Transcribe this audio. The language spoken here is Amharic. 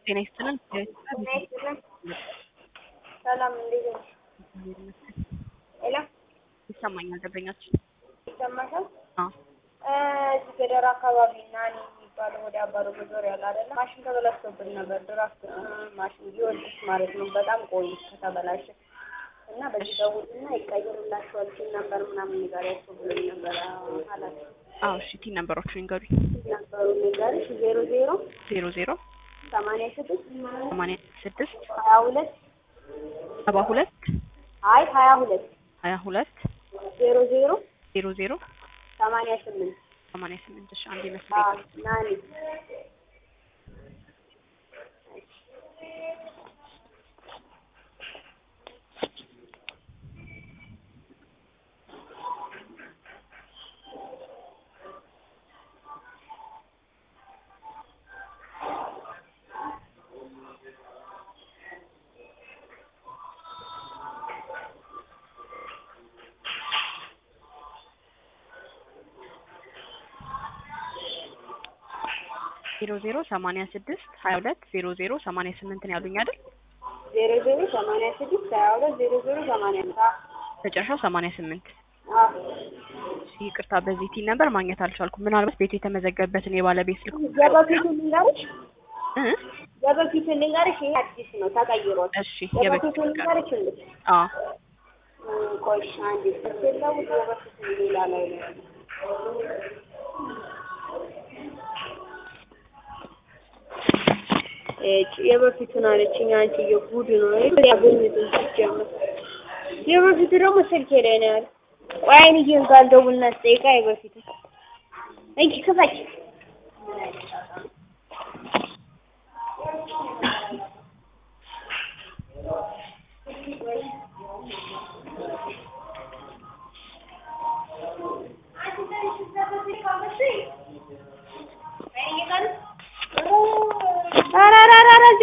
ጤና ይስጥልን። ሰላም እንዴት ነሽ? ሄሎ ይሰማኛል። ደንበኛችን ይሰማሻል? አዎ እዚህ ገደር አካባቢ ናኒ የሚባለው ወደ አባሮ መዞር ያለ አይደለ? ማሽን ተበላሽቶብን ነበር። ድራፍት ማሽን ጊዮርጊስ ማለት ነው። በጣም ቆይ ከተበላሸ እና በዚህ ደውልና ይቀይሩላችኋል ሲል ነበር ምናምን ንገሪያቸው ብሎኝ ነበረ ኃላፊ አዎ። እሺ ቲ ነምበሮቹን ይንገሩኝ። ነበሩ ንገርሽ ዜሮ ዜሮ ዜሮ ዜሮ ሰማንያ ስድስት ሰማንያ ስድስት ሀያ ሁለት ሰባ ሁለት አይ ሀያ ሁለት ሀያ ሁለት ዜሮ ዜሮ ዜሮ ዜሮ ሰማንያ ስምንት ሰማንያ ስምንት እሺ አንድ ይመስለኛል። ናኒ ዜሮ ዜሮ ሰማንያ ስድስት ሀያ ሁለት ዜሮ ዜሮ ሰማንያ ስምንት ነው ያሉኝ አይደል? ዜሮ ዜሮ ሰማንያ ስድስት ሀያ ሁለት ዜሮ ዜሮ ሰማንያ አምስት መጨረሻው ሰማንያ ስምንት አዎ እሺ ይቅርታ፣ በዚህ ቲ ነምበር ማግኘት አልቻልኩም። ምናልባት ቤቱ የተመዘገበበትን የባለቤት ስልክ የበፊቱ ልንገርሽ እ የበፊቱ ልንገርሽ ይሄ አዲስ ነው ተቀይሯል እሺ የበፊቱ የበፊት ልንገርሽ እንዴ አዎ ቆይ አንዴ ስትለው የበፊቱ ሌላ ላይ ነው ያለው። እጭ የበፊቱን አለችኝ አንቺ የጉድ ነው ያገኙትን ሲጀምር የበፊቱ ደግሞ ስልኬ ላይ ነው ያለው ቆይ አይንዬን ጋር ልደውልና ስጠይቃ የበፊቱ እንኪ ክፈች